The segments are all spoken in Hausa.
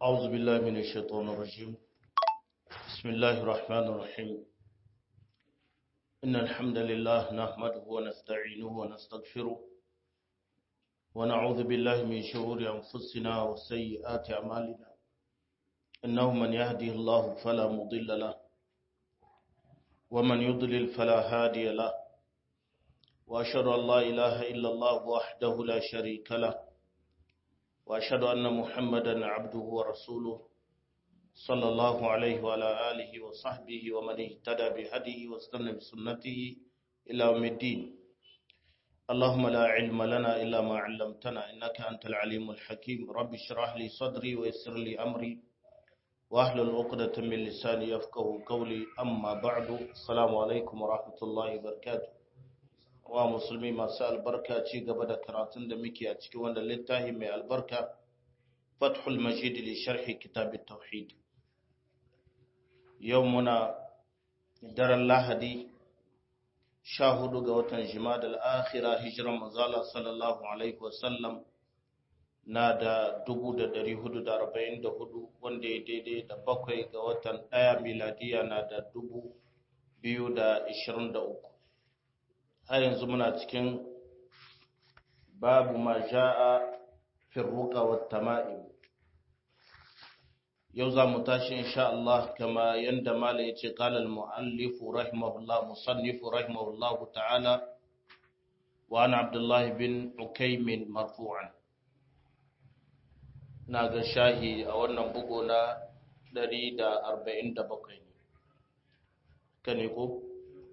أعوذ بالله من الشيطان الرجيم بسم الله الرحمن الرحيم إن الحمد لله نحمده ونستعينه ونستغفره ونعوذ بالله من شرور أنفسنا وسيئات أعمالنا إنه من يهده الله فلا مضل له ومن يضلل فلا هادي له وأشهد أن لا إله إلا الله وحده لا شريك له وأشهد أن محمدا عبده ورسوله صلى الله عليه وعلى آله وصحبه ومن اهتدى بهديه واستنى بسنته إلى يوم الدين اللهم لا علم لنا إلا ما علمتنا إنك أنت العليم الحكيم رب اشرح لي صدري ويسر لي أمري واحلل عقدة من لساني يفقه قولي أما بعد السلام عليكم ورحمة الله وبركاته wa musulmi masu albarka ci gaba da karatun da muke a cikin wanda littafi mai albarka fathul majid li sharhi kitab tauhid yau muna daren lahadi sha hudu ga watan jima'ad al-akhira hijiran manzala sallallahu alaihi wasallam na da dubu da dari hudu da arba'in da hudu wanda ya daidai da bakwai ga watan ɗaya miladiya na da dubu biyu da ishirin da uku har yanzu muna cikin babu ma ja'a fi ruqa wa tama'im yau za mu tashi insha Allah kama yanda mala yace qala al-muallif rahimahullah musannif rahimahullah ta'ala wa ana abdullah bin ukaym marfu'an na ga shahi a wannan bugo na 147 ne kane ko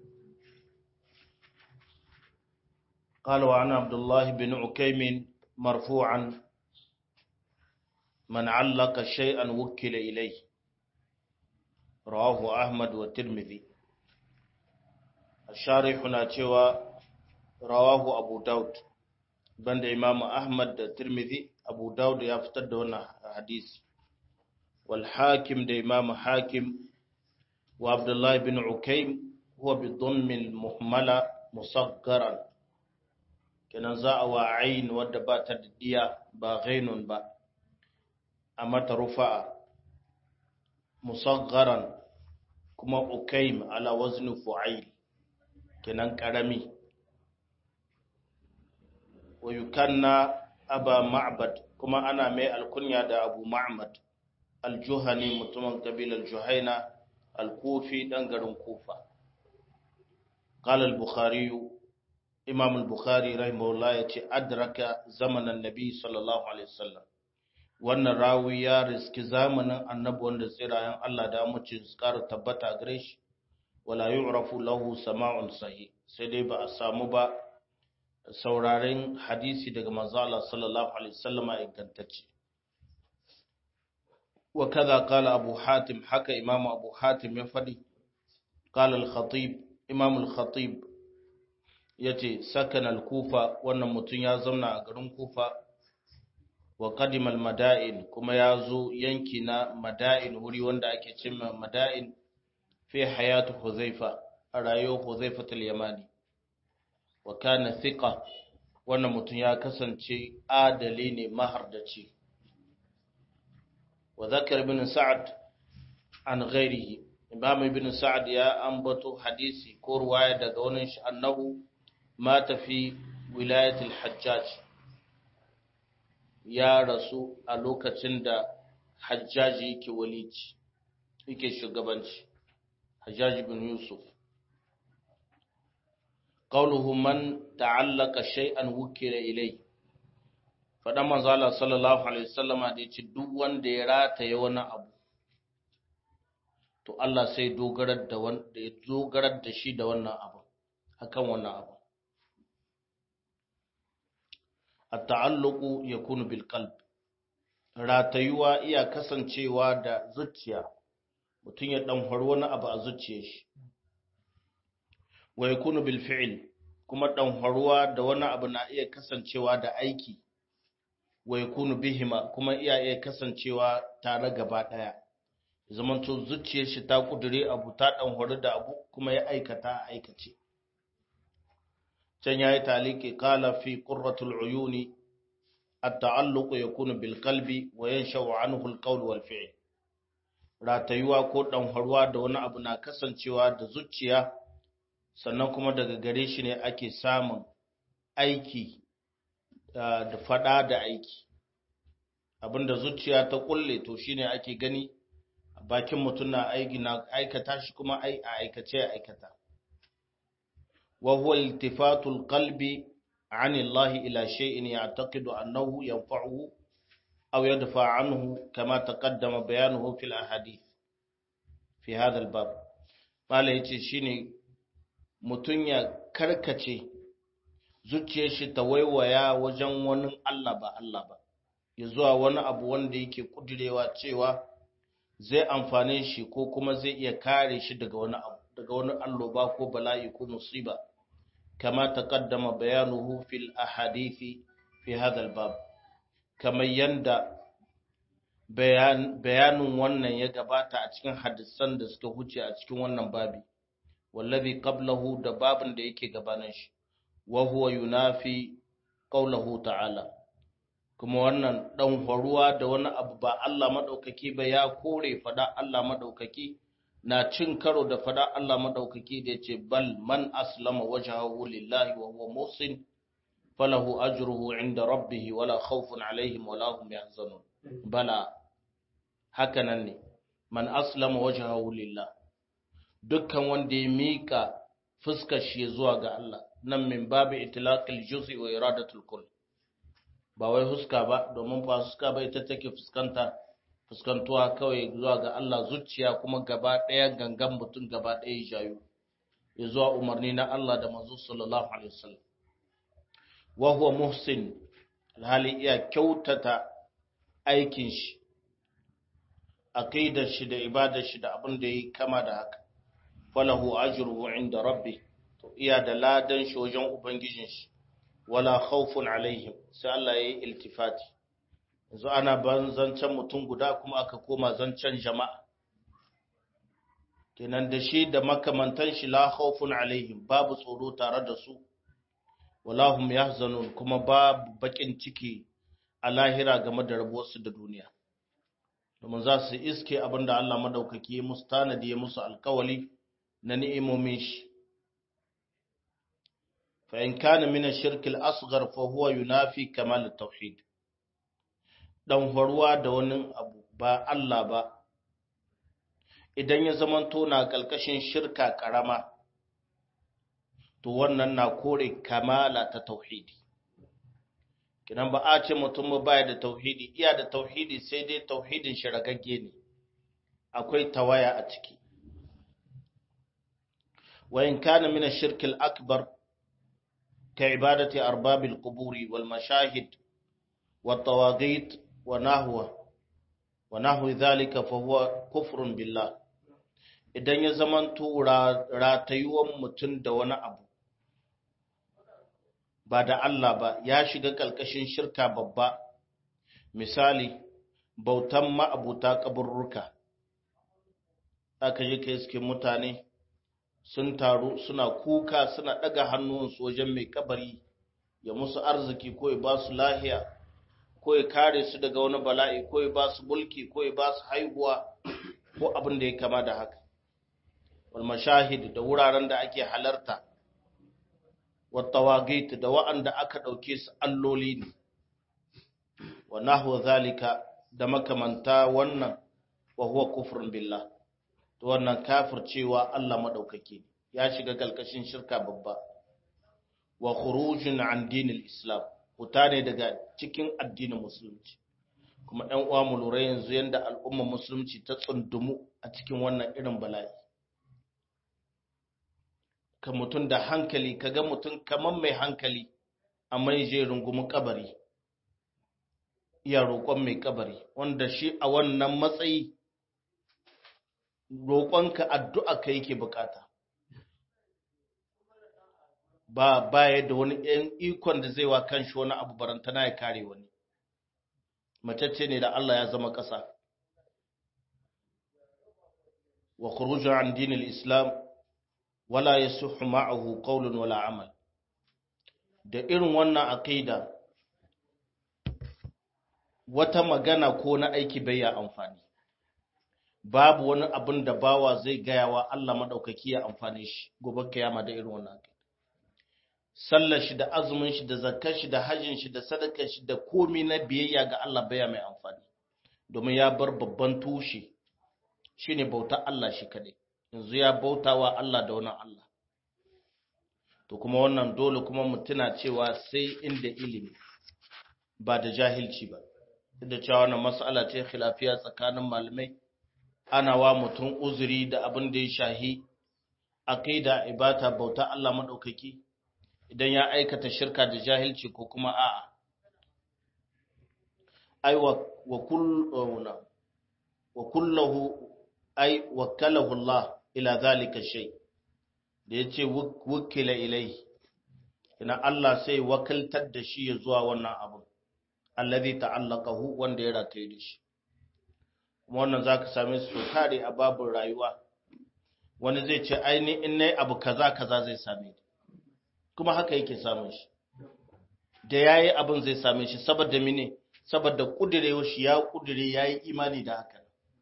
قال وعن عبد الله بن عكيم مرفوعا من علق شيئا وكل إليه رواه أحمد والترمذي الشارح ناتشوى رواه أبو داود بند إمام أحمد الترمذي أبو داود يفتد هنا حديث والحاكم ده إمام حاكم وعبد الله بن عكيم هو بضم المهملة مصغرا kenan za a wa ayin wadda ba ta da diya ba ghainun ba a mata rufa'a musaggaran kuma ukaim ala wazni fu'ail kenan karami wa yukanna aba ma'bad kuma ana mai alkunya da abu ma'bad aljuhani mutumin kabilar juhaina alkufi dan garin kufa قال البخاري imam al-bukhari rahimahullah ya ce adraka zamanin nabi sallallahu alaihi wasallam wannan rawi ya riski zamanin annabi wanda tsirayen Allah da mace su kara tabbata gare shi wala yu'rafu lahu sama'un sahih sai dai ba a samu ba sauraren hadisi daga manzo Allah sallallahu alaihi wasallam ingantacce wa kaza qala abu hatim haka imam abu hatim ya fadi qala al-khatib imam al-khatib ya ce sakan kufa wannan mutum ya zauna a garin kufa wa kadimal mada'in kuma ya zo yanki na mada'in wuri wanda ake cimma mada'in fi hayatu huzaifa a rayuwar huzaifa yamani wa kana thiqa wannan mutum ya kasance adali ne mahardaci wa zakar ibn sa'ad an ghairihi imam ibn sa'ad ya ambato hadisi ko ruwaya daga wani shi annahu مات في ولاية الحجاج ya rasu a lokacin da hajjaji yake walici yake shugabanci hajjaji bin yusuf qawluhu man ta'allaka shay'an wukila ilai fadan manzo Allah sallallahu alaihi wasallama da yace duk wanda ya rataye wani abu to Allah sai dogarar da wanda ya dogarar da shi da wannan abu akan wannan abu at-ta'alluqu yakunu bil qalb ratayuwa iya kasancewa da zuciya mutum ya dan wani abu a zuciyar shi wa yakunu bil fi'l kuma dan haruwa da wani abu na iya kasancewa da aiki wa yakunu bihima kuma iya iya kasancewa tare gaba daya zamanto zuciyar shi ta kudure abu ta dan haru da abu kuma ya aikata aikace can yayi taliki qala fi qurratul uyuni at-ta'alluq yakunu bil qalbi wa yansha'u anhu al-qawl wal fi'l ratayuwa ko ɗanharwa da wani abu na kasancewa da zuciya sannan kuma daga gare shi ne ake samun aiki da fada da aiki abinda zuciya ta kulle to shine ake gani bakin mutum na aiki na aikata shi kuma ai a aikace aikata wa huwa iltifatul qalbi an Allah ila shay'in ya'taqidu annahu yanfa'uhu aw yadfa anhu kama taqaddama bayanuhu fil ahadith fi hadha al-bab mala yace shine mutun ya karkace zuciyar shi ta waiwaya wajen wani Allah ba Allah ba ya zuwa wani abu wanda yake kudirewa cewa zai amfane shi ko kuma zai iya kare shi daga wani abu daga wani alloba ko bala'i ko musiba kama taqaddama bayanuhu fil ahadithi fi hadha al-bab kamar yanda bayan bayanin wannan ya gabata a cikin hadisan da suka huce a cikin wannan babi wallazi qablahu da babin da yake gabanin shi wa huwa yunafi qawluhu ta'ala kuma wannan dan faruwa da wani abu ba Allah madaukaki ba ya kore fada Allah madaukaki na cin karo da fada Allah madaukaki da yace bal man aslama wajhahu lillahi wa huwa muhsin falahu ajruhu inda rabbih wala khawfun alaihim wala hum yahzanun bala hakanan ne man aslama wajhahu lillah dukkan wanda ya mika fuskar shi zuwa ga Allah nan min babu itlaqil juz'i wa iradatul kull ba wai huska ba domin ba huska ba ita take fuskanta fuskantuwa kawai zuwa ga Allah zuciya kuma gaba ɗaya gangan mutum gaba ɗaya jayu ya zuwa umarni na Allah da manzo sallallahu alaihi wasallam wa huwa muhsin alhali iya kyautata aikin shi aqidar shi da ibadar shi da abin da yi kama da haka falahu ajruhu inda rabbi to iya da ladan shi wajen ubangijin shi wala khawfun alaihim sai Allah yayi iltifati yanzu ana ban zancen mutum guda kuma aka koma zancen jama'a kenan da shi da makamantan shi la khawfun alaihim babu tsoro tare da su wala hum yahzanun kuma babu bakin ciki a lahira game da rabuwarsu da duniya domin za su iske abinda Allah madaukaki ya musu tanadi ya musu alkawali na ni'imomin shi fa in kana min ash-shirk al-asghar fa huwa yunafi kamal at-tauhid dan horuwa da wani abu ba Allah ba idan ya zamanto na kalkashin shirka karama to wannan na kore kamala ta tauhidi kinan ba a ce mutum ba da tauhidi iya da tauhidi sai dai tauhidin shi ragagge ne akwai tawaya a ciki wa in kana min ash-shirk al-akbar ka ibadati arbabil quburi wal mashahid wat tawaghit wa nahwa wa nahwi dhalika fa huwa kufrun billah idan ya zamanto ratayuwan mutum da wani abu ba da Allah ba ya shiga ƙalƙashin shirka babba misali bautan ma'abuta kaburruka aka yi ka iske mutane sun taru suna kuka suna ɗaga hannunsu wajen mai kabari ya musu arziki ko ya ba su lahiya ko ya kare su daga wani bala'i ko ya ba su mulki ko ya ba su haihuwa ko abin da ya kama da haka wal mashahid da wuraren da ake halarta والطواغيت da wa'anda aka ɗauke su alloli ne wa nahwa zalika da makamanta wannan wa huwa kufrun billah to wannan kafircewa Allah madaukake ya shiga kalkashin shirka babba wa khurujun an dinil islam huta ne daga cikin addinin musulunci kuma ɗan uwa mu lura yanzu yanda al'umma musulunci ta tsundumu a cikin wannan irin bala'i ka mutum da hankali ka ga mutum kamar mai hankali amma ya je rungumin kabari iya roƙon mai kabari wanda shi a wannan matsayi roƙonka addu'a ka yake bukata ba baya da wani ɗan ikon da zai wa kanshi wani abu barantana ya kare wani macece ne da Allah ya zama ƙasa wa khurujun an dinil islam wala yasuhu ma'ahu qawlun wala amal da irin wannan aqida wata magana ko na aiki bai ya amfani babu wani abin da bawa zai gaya wa Allah maɗaukaki ya amfani shi gobe kiyama da irin wannan sallar shi da azumin shi da zakkar shi da hajjin shi da sadakar shi da komi na biyayya ga Allah baya mai amfani domin ya bar babban tushe shine bautar Allah shi kadai yanzu ya bautawa Allah da wani Allah to kuma wannan dole kuma mu tuna cewa sai inda ilimi ba da jahilci ba da cewa wannan mas'ala ce khilafiya tsakanin malamai ana wa mutum uzuri da abin da ya shahi aqida ibata bauta Allah madaukaki idan ya aikata shirka da jahilci ko kuma a'a ai wa kullu wa kullahu ai wakalahu Allah ila zalika shay da yace wukila ilai ina Allah sai wakiltar da shi ya zuwa wannan abu allazi ta'allaqahu wanda ya rataye da shi kuma wannan zaka same su tare a babin rayuwa wani zai ce aini in nayi abu kaza kaza zai same ni kuma haka yake samun shi da yayi abin zai same shi saboda mene saboda kudirewa shi ya kudire yayi imani da haka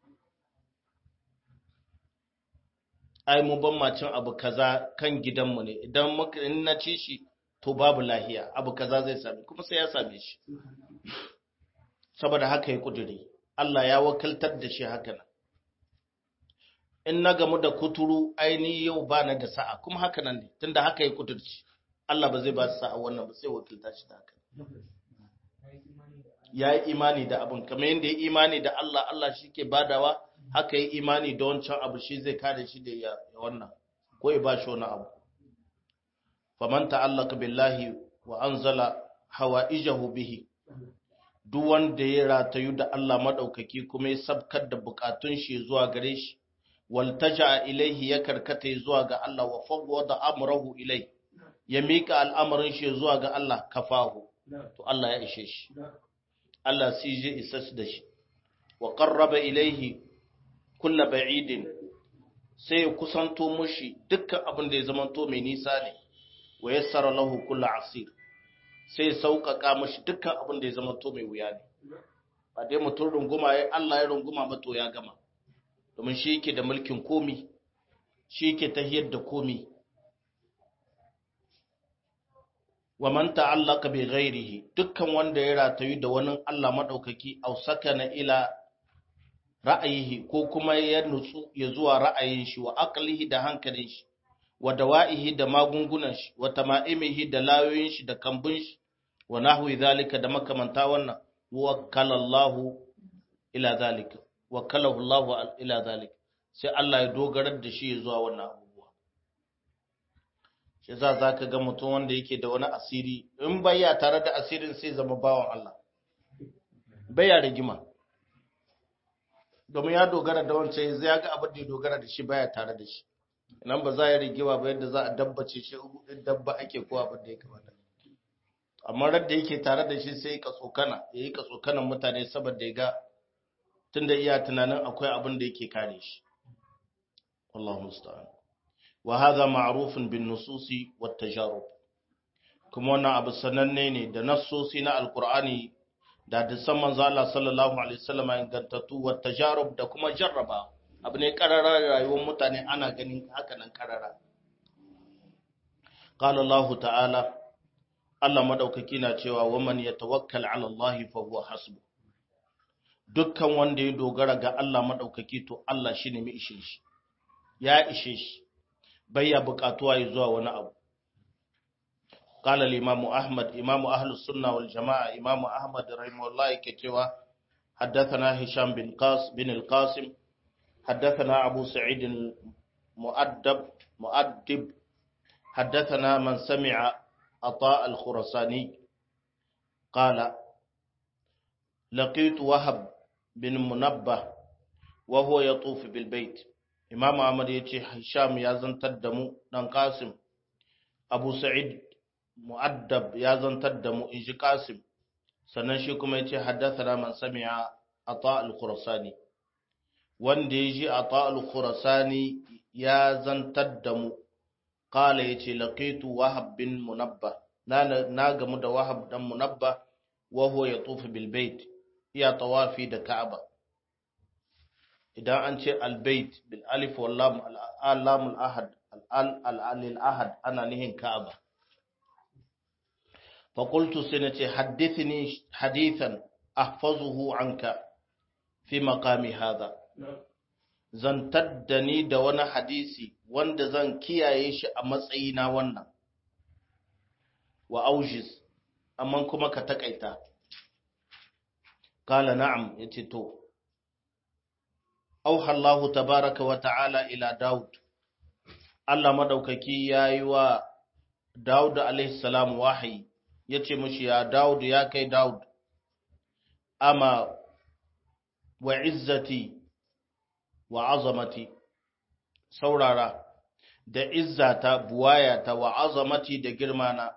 ai mu ban macin abu kaza kan gidanmu ne idan muka in na ci shi to babu lahiya abu kaza zai same kuma sai ya same shi saboda haka ya kudure Allah ya wakiltar da shi haka nan in na gamu da kuturu aini yau ba na da sa'a kuma haka nan ne tunda haka ya kudurci Allah ba zai ba su sa'a wannan ba sai wakilta shi da haka ya yi imani da abin kamar yadda ya imani da Allah Allah shi ke badawa haka yi imani da wancan abu shi zai kare shi da ya wannan ko ya ba shi wani abu faman ta'allaka billahi wa anzala hawaijahu bihi duk wanda ya ratayu da Allah madaukaki kuma ya sabkar da bukatun shi zuwa gare shi waltaja ilaihi ya karkata zuwa ga Allah wa fawwada amrahu ilai ya mika al'amarin shi zuwa ga Allah kafahu to Allah ya ishe shi Allah sai je isa da shi wa qarraba ilaihi kulla ba'idin sai ya kusanto mushi dukkan abin da ya zamanto mai nisa ne wa yassara lahu kulla asir sai sauƙaƙa mushi dukkan abin da ya zamanto mai wuya ne ba dai mutum runguma ya Allah ya runguma ba to ya gama domin shi yake da mulkin komi shi yake tahiyar da komi wa man ta'allaka bi ghairihi dukkan wanda ya ratayu da wani Allah madaukaki aw sakana ila ra'ayihi ko kuma ya nutsu ya zuwa ra'ayin shi wa aqlihi da hankalin shi wa dawa'ihi da magungunan shi wa tama'imihi da layoyin shi da kambun shi wa nahwi zalika da makamanta wannan wakkalallahu ila zalika wakkalahu Allah ila zalika sai Allah ya dogarar da shi ya zuwa wannan abubuwa shi za zaka ga mutum wanda yake da wani asiri in baya tare da asirin sai zama bawan Allah baya rigima domin ya dogara da wancan zai ga abin da ya dogara da shi baya tare da shi nan ba za ya rigewa ba yadda za a dabbace shi in dabba ake ko abin da ya kamata amma radda yake tare da shi sai ya tsokana ya yi tsokanan mutane saboda ya ga tunda iya tunanin akwai abin da yake kare shi wallahu musta'an wa hadha ma'rufun bin nususi wat tajarub kuma wannan abu sananne ne da nassosi na alqur'ani da hadisan manzo Allah sallallahu alaihi wasallam ingantattu wa tajarub da kuma jarraba abu ne karara rayuwar mutane ana ganin haka nan karara qala Allah ta'ala Allah madaukaki na cewa waman yatawakkal ala Allah fa huwa hasbu dukkan wanda ya dogara ga Allah madaukaki to Allah shine mai ishe shi ya ishe shi bai ya bukatuwa ya zuwa wani abu قال الإمام أحمد إمام أهل السنة والجماعة إمام أحمد رحمه الله كتوى حدثنا هشام بن قاس بن القاسم حدثنا أبو سعيد المؤدب مؤدب حدثنا من سمع عطاء الخرساني قال لقيت وهب بن منبه وهو يطوف بالبيت إمام أحمد يتي هشام يزن تدمو دان قاسم أبو سعيد mu'addab ya zantar da mu in ji Qasim sannan shi kuma yace haddathana man sami'a Ata al-Khurasani wanda ya ji Ata al-Khurasani ya zantar da mu qala yace laqitu Wahab bin Munabba na na gamu da Wahab dan Munabba wa huwa yatufu bil bait iya tawafi da Ka'aba idan an ce albayt bil alif wal lam al lam al ahad al al ahad ana nihin Ka'aba fa qultu sanati hadithni hadithan ahfazuhu anka fi maqami hadha zantar da ni da wani hadisi wanda zan kiyaye shi a matsayina wannan wa aujiz amma kuma ka takaita kala na'am yace to auha Allah tabaraka wa ta'ala ila Daud Allah madaukaki yayi wa Daud alaihi salam wahayi yace mishi ya Daud ya kai Daud ama wa izzati wa azamati saurara da izzata buwayata wa azamati da girmana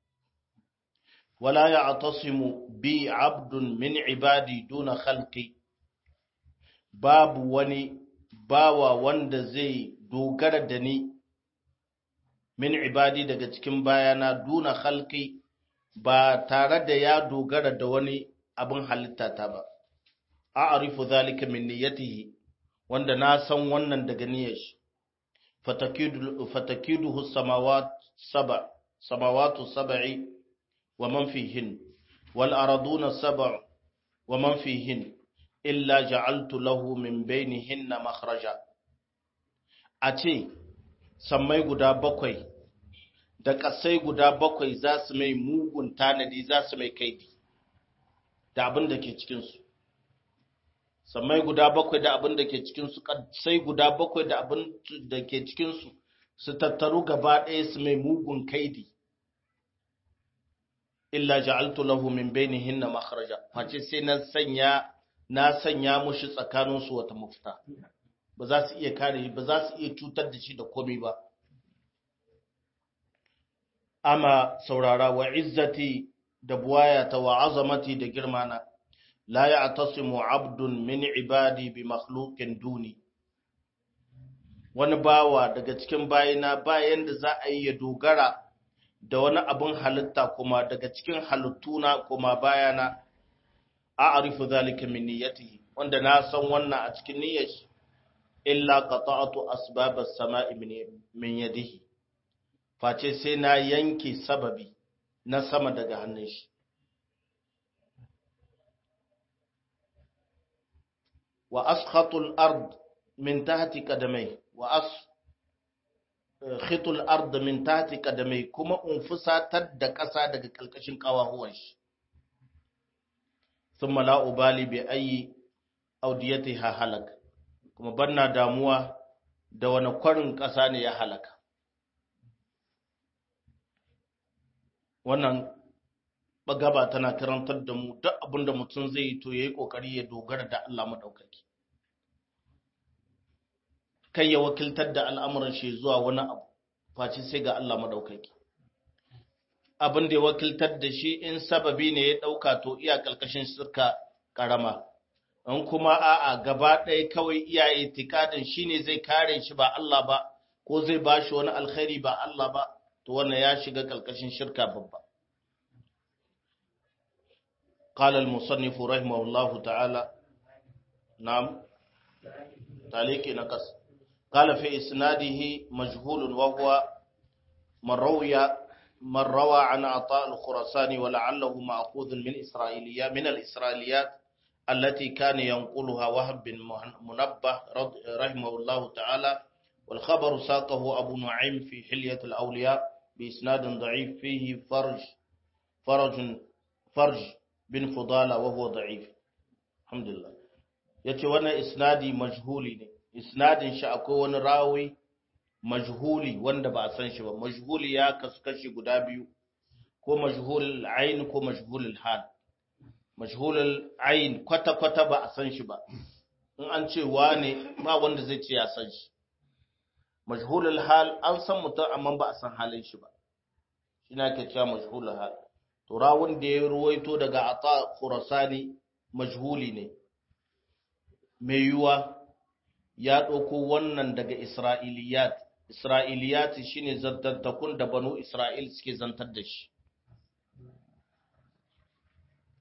wala ya'tasimu bi 'abdun min ibadi duna khalqi babu wani bawa wanda zai dogara da ni min ibadi daga cikin bayana duna khalqi ba tare da ya dogara da wani abin halitta ta ba a'rifu zalika min niyyatihi wanda na san wannan daga niyyar shi fatakiduhu samawat saba samawatu sab'i wa man fihin wal araduna sab' wa man fihin illa ja'altu lahu min bainihinna makhraja a ce sammai guda bakwai da ƙasai guda bakwai za su mai mugun tanadi za su mai kaidi da abin da ke cikinsu sammai guda bakwai da abin da ke cikinsu sai guda bakwai da abin da ke cikinsu su tattaru gaba ɗaya su mai mugun kaidi illa ja'altu lahu min bainihinna makhraja face sai na sanya na sanya mushi tsakanin su wata mafita ba za su iya kare shi ba za su iya cutar da shi da komai ba amma saurara wa izzati da buwayata wa azamati da girmana la ya'tasimu 'abdun min ibadi bi makhluqin duni wani bawa daga cikin bayina bayan da za a yi ya dogara da wani abin halitta kuma daga cikin halittuna kuma bayana a'rifu zalika min niyyatihi wanda na san wannan a cikin niyyar shi illa qata'tu asbab as-sama'i min yadihi face sai na yanke sababi na sama daga hannun shi wa askhatul ard min tahti qadamai wa as khitul ard min tahti qadamai kuma in fusatar da ƙasa daga kalkashin kawahuwan shi thumma la ubali bi ayi audiyatiha halak kuma banna damuwa da wani kwarin ƙasa ne ya halaka wannan bagaba tana karantar da mu duk abin da mutum zai yi to ya yi ƙoƙari ya dogara da Allah maɗaukaki. Kai ya wakiltar da al'amuran shi zuwa wani abu, face sai ga Allah maɗaukaki. Abin da ya wakiltar da shi in sababi ne ya ɗauka to iya ƙarƙashin sirka ƙarama. In kuma a'a gaba ɗaya kawai iyaye tikadin shi ne zai kare shi ba Allah ba, ko zai ba shi wani alkhairi ba Allah ba, to wannan ya shiga ƙarƙashin shirka babba. قال المصنف رحمه الله تعالى نعم تعليق نقص قال في إسناده مجهول وهو من روي من روى عن عطاء الخرساني ولعله مأخوذ من إسرائيليات من الإسرائيليات التي كان ينقلها وهب بن منبه رحمه الله تعالى والخبر ساقه أبو نعيم في حلية الأولياء بإسناد ضعيف فيه فرج فرج فرج bin fudala wa huwa da'if alhamdulillah yace wannan isnadi majhuli ne isnadin shi akwai wani rawi majhuli wanda ba a san shi ba majhuli ya kasu kashi guda biyu ko majhulul ayn ko majhulul hal majhulul ayn kwata kwata ba a san shi ba in an ce wane ba wanda zai ce ya san shi majhulul hal an san mutum amma ba a san halin shi ba shi na ke cewa majhulul hal to rawun da ya ruwaito daga ata khurasani majhuli ne mai yiwuwa ya ɗauko wannan daga isra'iliyat isra'iliyat shine zantattakun da banu isra'il suke zantar da shi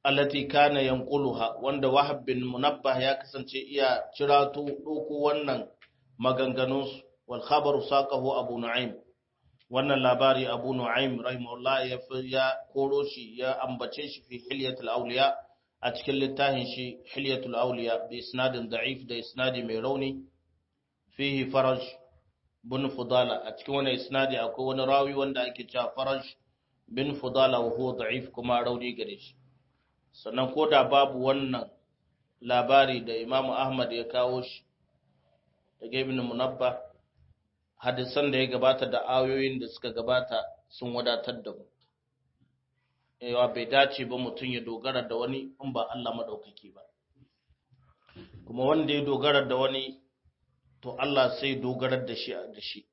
allati kana yanquluha wanda wahab bin munabbah ya kasance iya cirato doko wannan maganganun wal khabaru saqahu abu nu'aym wannan labari abu nu'aym rahimahullah ya ya koro shi ya ambace shi fi hilyatul awliya a cikin littafin shi hilyatul awliya bi isnadin da'if da isnadi mai rauni fihi faraj bin fudala a cikin wannan isnadi akwai wani rawi wanda ake cewa faraj bin fudala wa huwa da'if kuma rauni gare shi sannan ko da babu wannan labari da imamu ahmad ya kawo shi daga ibn munabba hadisan da ya gabata da ayoyin da suka gabata sun wadatar da mu yawa bai dace ba mutum ya dogara da wani in ba Allah madaukaki ba kuma wanda ya dogara da wani to Allah sai dogarar da shi da shi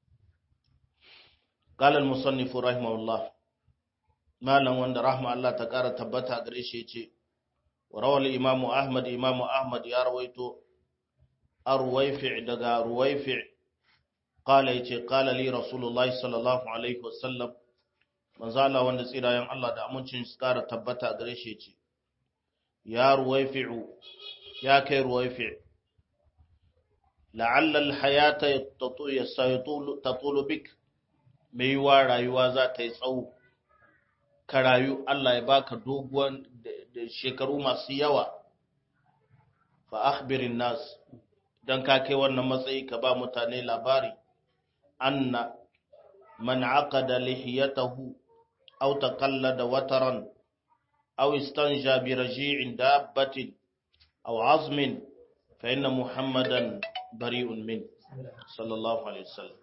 قال المصنف رحمه الله malam wanda rahma Allah ta ƙara tabbata gare shi ce wa rawal imam Ahmad imam Ahmad ya rawaito arwayfi daga ruwayfi qala yace qala li rasulullahi sallallahu alaihi wasallam manzo Allah wanda tsirayen Allah da amincin su ƙara tabbata gare shi ce ya ruwayfi ya kai ruwayfi la'alla al-hayata tatulu bik mai wa rayuwa za ta yi tsawo ka rayu Allah ya baka doguwan da shekaru masu yawa fa akhbirin nas dan ka kai wannan matsayi ka ba mutane labari anna man aqada lihiyatahu aw taqallada wataran aw istanja bi raji'in dabbatin aw azmin fa inna muhammadan bari'un min sallallahu alaihi wasallam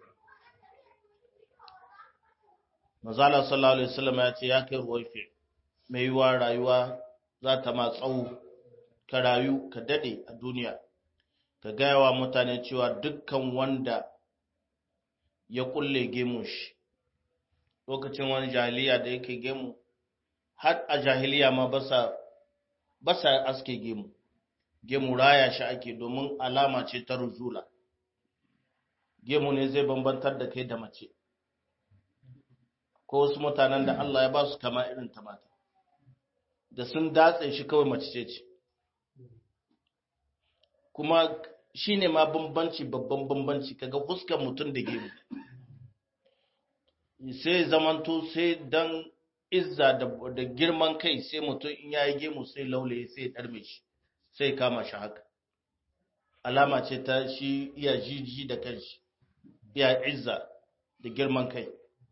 Mazala sallallahu Alaihi wasallam ya ce ya kai ruwaife, mai yiwa rayuwa za ta ma tsawo, ka rayu, ka daɗe a duniya, ka gaya wa mutane cewa dukkan wanda ya kulle gemu shi, lokacin wani jahiliya da yake gemu, har a jahiliya ma ba sa aske gemu, gemu raya shi ake domin alama ce ta ruzula. Gemu ne zai bambantar da kai da mace. ko wasu mutanen da Allah ya ba su kama irin ta mata da sun datse shi kawai mace ce ce kuma shi ne ma bambanci babban bambanci kaga fuskar mutum da gemu sai zamanto sai dan izza da girman kai sai mutum in yayi gemu sai laulaye sai ɗarme shi sai kama shi haka alama ce ta shi iya jiji da kanshi iya izza da girman kai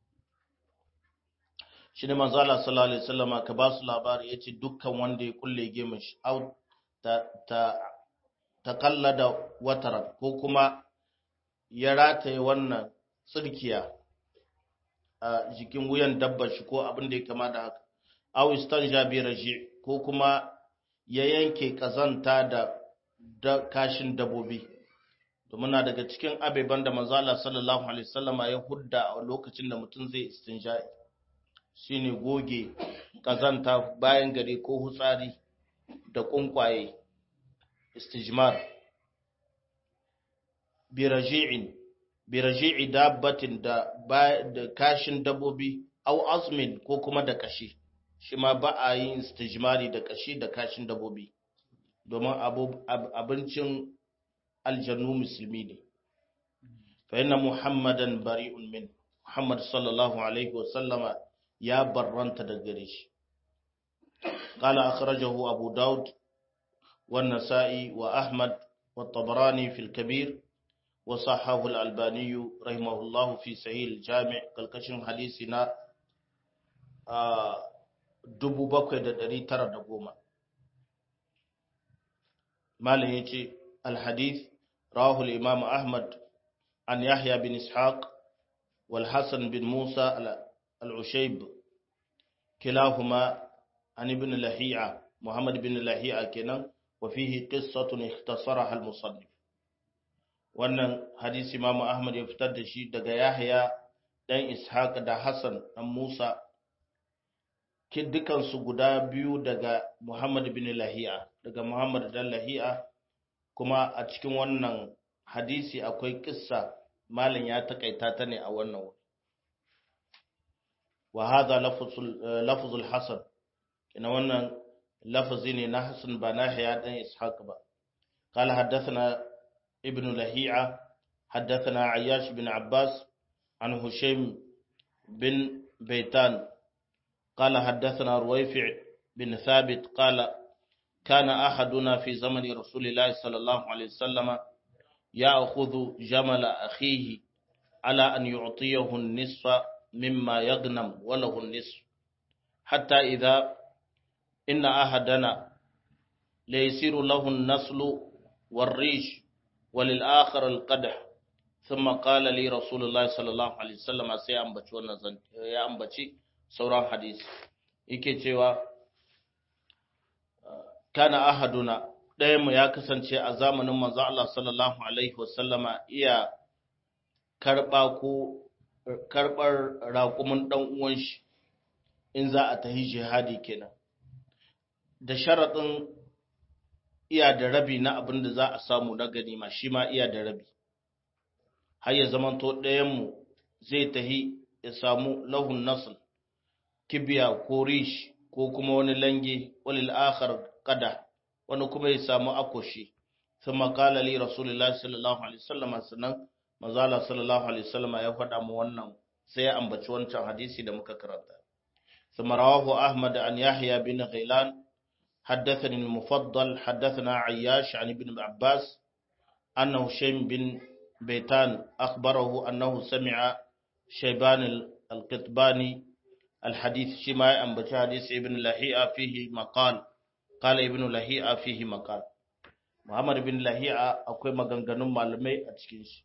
shi ne manzala sallallahu alaihi wasallama ka ba su labari ya ce dukkan wanda ya kulle gemin shi au ta ta ta kallada wataran ko kuma ya rataye wannan tsirkiya a jikin wuyan dabbar shi ko abin da ya kama da haka au istanja bi raji ko kuma ya yanke kazanta da da kashin dabobi domin na daga cikin abeban da manzala sallallahu alaihi wasallama ya hudda a lokacin da mutum zai istinja'i shine goge kazanta bayan gari ko hutsari da kunkwaye istijmar biraji'in biraji'i dabbatin da da kashin dabbobi au azmin ko kuma da kashi shi ma ba a yin istijmari da kashi da kashin dabbobi domin abincin aljannu musulmi ne fa inna muhammadan bari'un min muhammad sallallahu alaihi wa sallama ya barranta da gare shi qala akhrajahu abu daud wa an-nasa'i wa ahmad wa at-tabarani fi al-kabir wa sahahu al-albani rahimahullahu fi sahih al-jami' kalkashin hadisi na 7910 malam yace al-hadith rawahu al-imam ahmad an yahya bin ishaq wal hasan bin musa العشيب كلاهما عن ابن لهيعة محمد بن لهيعة كنا وفيه قصة اختصرها المصنف wannan hadisi Imam Ahmad ya fitar da shi daga Yahya dan Ishaq da Hassan dan Musa kin dukan su guda biyu daga Muhammad bin Lahiya daga Muhammad dan Lahiya kuma a cikin wannan hadisi akwai kissa malam ya takaita ta ne a wannan wuri wa hadha lafzul lafzul hasan ina wannan lafazi ne na Hassan ba na haya dan Ishaq ba قال حدثنا ابن لهيعة حدثنا عياش بن عباس عن هشيم بن بيتان قال حدثنا رويفع بن ثابت قال كان أحدنا في زمن رسول الله صلى الله عليه وسلم يأخذ جمل أخيه على أن يعطيه النصف مما يغنم وله النصف حتى إذا إن أحدنا ليسير له النسل والريش وللآخر القدح ثم قال لي رسول الله صلى الله عليه وسلم sai ya ambaci wannan ya ambaci sauran hadisi yake cewa kana ahaduna ɗayan mu ya kasance a zamanin manzo Allah sallallahu alaihi wasallama iya karba ko karbar raƙumin dan uwan shi in za a tahi jihadi kenan da sharaɗin iya da rabi na abin da za a samu na ganima shi ma iya da rabi har ya zamanto ɗayanmu zai tahi ya samu lahun nasl kibiya ko rish ko kuma wani lange walil akhar kada wani kuma ya samu akoshi thumma qala li rasulullahi sallallahu alaihi wasallam sannan manzala sallallahu alaihi wasallam ya faɗa mu wannan sai ya ambaci wancan hadisi da muka karanta ثم رواه أحمد عن يحيى بن غيلان حدثني المفضل حدثنا عياش عن ابن عباس أنه شيم بن بيتان أخبره أنه سمع شيبان القطباني الحديث شماء أن حديث ابن لهيئة فيه مقال قال ابن لهيئة فيه مقال محمد بن لهيئة akwai maganganun malamai a cikin shi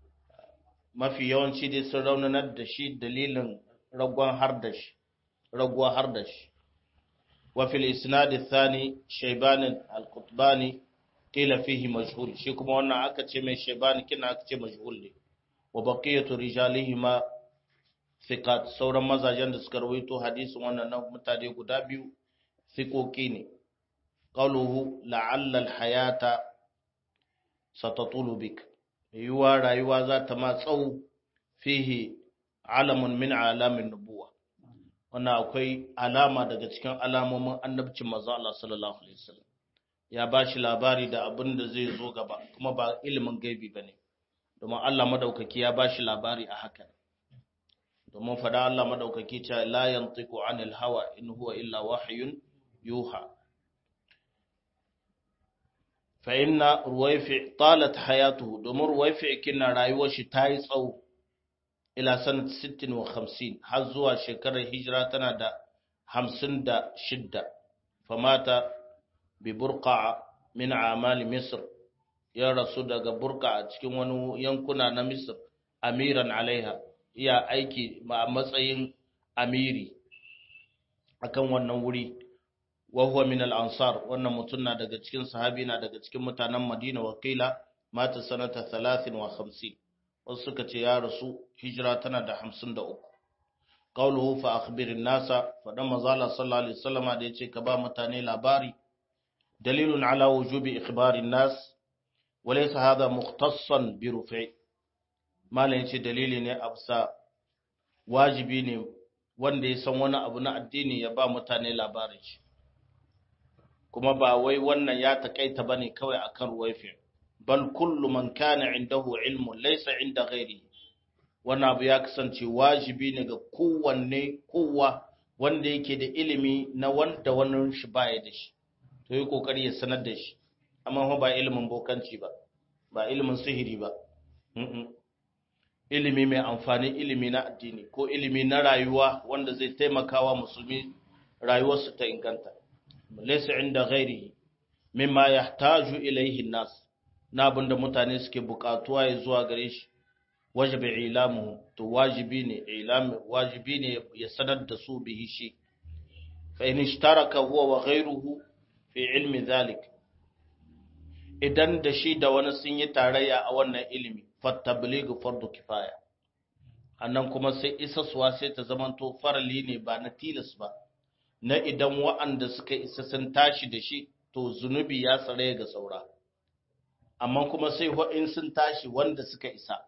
mafi yawanci dai sun raunanar da shi dalilin ragon har da shi raguwa har da shi وفي الإسناد الثاني شيبان القطباني قيل فيه مجهول شي كما وانا aka ce mai shaybani kina aka ce majhul ne wa baqiyatu rijalihima thiqat sauran mazajen da suka rawaito hadisin wannan nan mutane guda biyu thiqoki ne qawluhu la'alla al-hayata satatulu bik yuwa rayuwa za ta ma tsawo fihi alamun min alamin nubuwa wannan akwai alama daga cikin alamomin annabcin manzo Allah sallallahu alaihi wasallam ya bashi labari da abin da zai zo gaba kuma ba ilimin gaibi bane domin Allah madaukaki ya bashi labari a haka domin fada Allah madaukaki ta la yantiqu anil hawa in huwa illa wahyun yuha fa inna ruwayfi talat hayatuhu domin ruwayfi kina rayuwar shi tayi tsawo ila sanat 56 har zuwa shekarar hijira tana da 56 famata bi burqa min amali misr ya rasu daga burqa a cikin wani yankuna na misr amiran alaiha iya aiki a matsayin amiri akan wannan wuri wa huwa min al-ansar wannan mutum na daga cikin sahabi na daga cikin mutanen Madina wakila mata sanata 53 wasu suka ce ya rasu hijira tana da 53 qawluhu fa akhbirin nasa fadan mazala sallallahu alaihi wasallam da yace ka ba mutane labari dalilun ala wujubi ikhbarin nas walaysa hadha mukhtassan bi rufi malan yace dalili ne absa wajibi ne wanda ya san wani abu na addini ya ba mutane labarin shi kuma ba wai wannan ya takaita bane kawai akan ruwaifi bal kullu man kana indahu ilmun laysa inda ghairi wannan abu ya kasance wajibi ne ga kowanne kowa wanda yake da ilimi na wanda wannan shi baya da shi to yi kokari ya sanar da shi amma ba ilimin bokanci ba ba ilimin sihiri ba ilimi mai amfani ilimi na addini ko ilimi na rayuwa wanda zai taimakawa musulmi rayuwarsu ta inganta laysa inda ghairihi mimma yahtaju ilayhi an-nas na abinda mutane suke bukatuwa ya zuwa gare shi wajibi ilamu to wajibi ne ilami wajibi ne ya sanar da su bihi shi fa in ishtaraka huwa wa ghayruhu fi ilmi dhalik idan da shi da wani sun yi tarayya a wannan ilimi fattablighu fardu kifaya annan kuma sai isaswa sai ta zamanto farali ne ba na tilas ba na idan wa'anda suka isa sun tashi da shi to zunubi ya tsare ga saura amma kuma sai in sun tashi wanda suka isa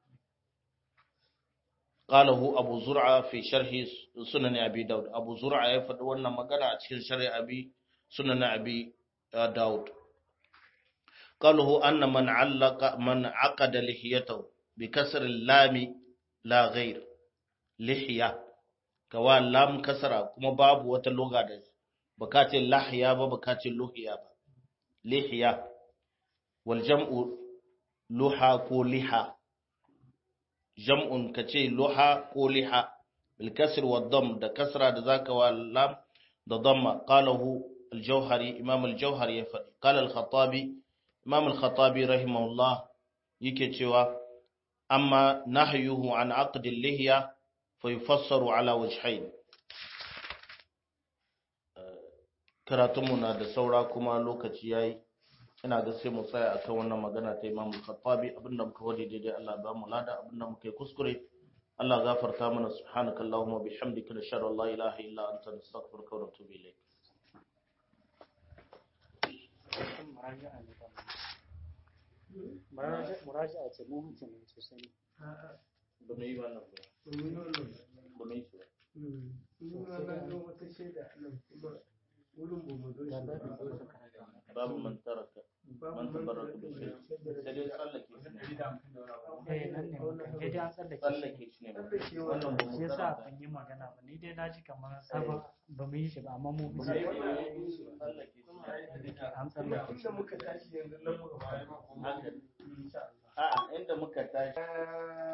qalahu abu zur'a fi sharhi sunan abi daud abu zur'a ya faɗi wannan magana a cikin sharhi abi sunan abi daud قاله أن من علق من عقد لحيته بكسر اللام لا غير لحية كوا لام كسرة كما باب وتلغة ده بكاتي لحية بكاتي لحية لحية والجمع لحى كو لحى جمع كتي لحى كو لحى بالكسر والضم ده كسرة ده ذاك واللام ده ضم قاله الجوهري إمام الجوهري قال الخطابي Imam al-Khattabi rahimahullah yake cewa amma nahyuhu an aqdi al-lihya fa yufassaru ala wajhayn karatunmu na da saura kuma lokaci yayi ina ga sai mu tsaya akan wannan magana ta Imam al-Khattabi abinda muka wadi daidai Allah ba mu lada abinda muka yi kuskure Allah gafarta mana subhanakallahumma bihamdika nashhadu an la ilaha illa anta nastaghfiruka wa natubu ilayk muraja'a ce mu mutum ne sosai ba mu yi wannan ba ba mu yi su babu man taraka man tabarraka bi shay sai dai tsallake shi ne eh nan ne muka je dai an tsallake tsallake shi ne wannan ba mu shi yasa karanta ban yi magana ba ni dai na ji kamar sabon ba mu yi shi ba amma mu tsallake shi ne an tsallake shi haka a'a inda muka tashi